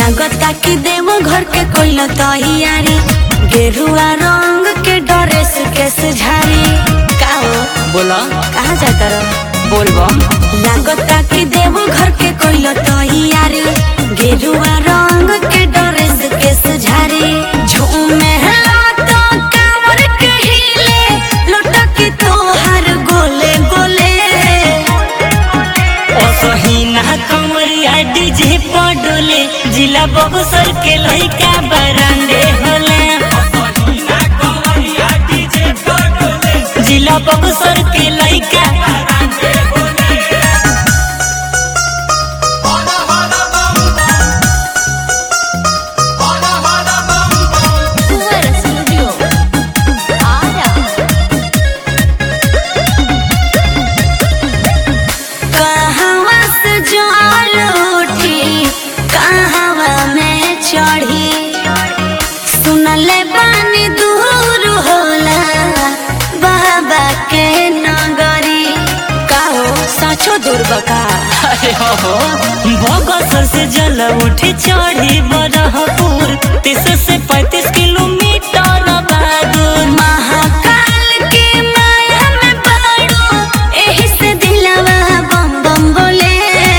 लागता कि देव घर के कोई तैयारी गेरुआ रंग के ड्रेस के सुझारी का हो बोला कहाँ जाता रहो बोलबम लागता कि देव घर के कोई तैयारी गेरुआ रंग के ड्रेस के सुझारी झूमे तो कांवर के हिले लुटकी तोहर गोले गोले असहीना कमरिया डीजे पडोले जिला बक्सर के लइका बरांडे होले जिला बक्सर के लइका कहवा से जल उठी कहवा में चढ़ी सुनले बानी दूर होला बाबा के नगरी काहो सचो दूर बका अरे हो हो बक्सर से जल उठी चढ़ी बरहपुर तीस से पैंतीस किलोमीटर बादुर महाकाल के माया में पड़ो एही से दिलवा बम बम बोले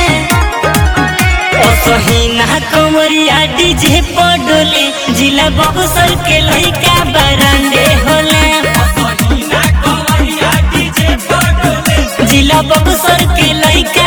असहीना कमरिया डीजे पडोले जिला बक्सर के लइका बरांडे होले जिला बक्सर के लइका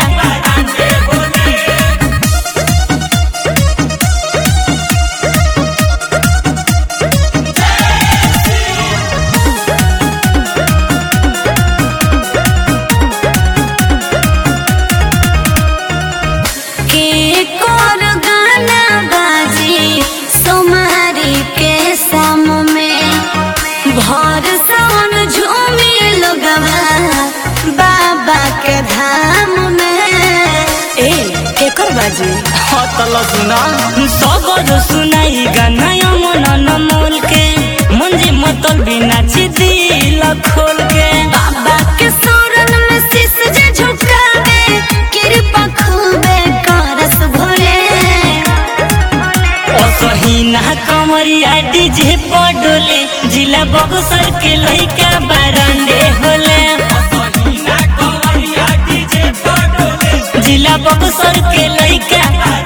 के कोर गाना बाजी सोमारी के सम में भर सोन झूमी लोगवा बाबा के धाम में ए केकर बाजी हतल सुना सबर सुनाई गाना मन नमोल के मंजे मतल बिना दिल खोल के बाबा के शरण में शीश जे झुकावे कृपा खूबे करस भोले असहीना कमरिया डीजे पडोले जिला बक्सर के लइका बरांडे होले जिला बक्सर के लइका